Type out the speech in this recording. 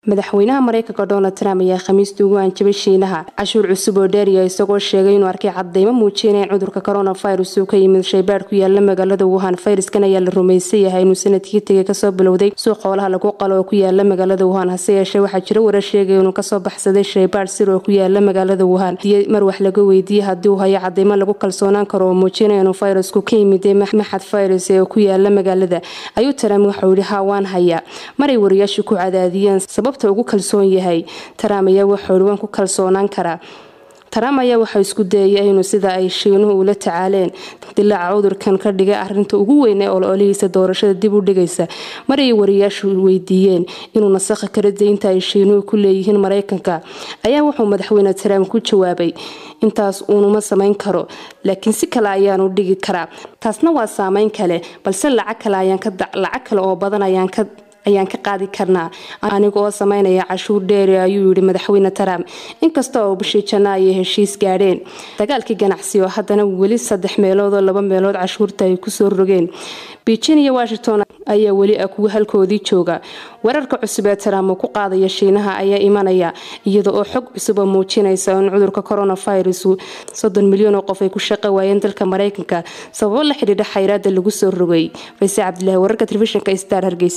madaxweynaha mareykanka donald trump ayaa khamiistii ugu anjabay shiinaha cashuur cusub oo dheeriya isagoo sheegay inuu arkay cadeymo muujinaya in cudurka coronavirus uu ka yimid shaybaadh ku yaala magaalada wuhan fayraskan ayaa la rumaysan yahay inuu sanadkii tegay kasoo bilowday suuq xoolaha lagu qalo oo ku yaala magaalada wuhan hase yeeshee waxaa jira warar sheegaya inuu kasoo baxsaday shaybaadh sir oo ku yaala magaalada wuhan mar wax laga weydiiyey haddii uu hayo cadeymo lagu kalsoonaan karo oo muujinaya inuu fayrasku ka yimiday maxad fayrus ee ku yaala magaalada ayuu trump waxau yihi ha waan hayaa maray wariyaashu ku cadaadiyeen sababta ugu kalsoon yahay trump ayaa waxau waan ku kalsoonaan karaa trump ayaa waxaa isku dayaya inuu sida ay shiinuhu ula tacaaleen dilaaca cudurkan ka dhigay arinta ugu weyn ee ololihiisa doorashada dib u dhigaysa mar ay wariyaashu weydiiyeen inuu nasakhi karo deynta ay shiinuhu ku leeyihiin mareykanka ayaa wuxuu madaxweyne trump ku jawaabay intaas uunuma samayn karo laakiin si kale ayaanu dhigi karaa taasna waa saameyn kale balse lacag kale oo badan ayaan ka ayaan ka qaadi karnaa aniga oo sameynaya cashuur dheeri ayuu yihi madaxweyne trump inkasta oo bishii janna ayay heshiis gaadheen dagaalkii ganacsi oo haddana weli saddex meelood oo laba meelood cashuurta ay kusoo rogeen beijing iyo washington ayaa weli ah kuwa halkoodii jooga weerarka cusub ee trump uu ku qaadaya shiinaha ayaa imanaya iyada oo xog cusub oo muujinaysa in cudurka coronavirus soddon milyan oo qof ay ku shaqo waayeen dalka mareykanka sababo la xidhiidha xayraada lagu soo rogay fayse cabdilaahi wararka telefishinka star hargeysa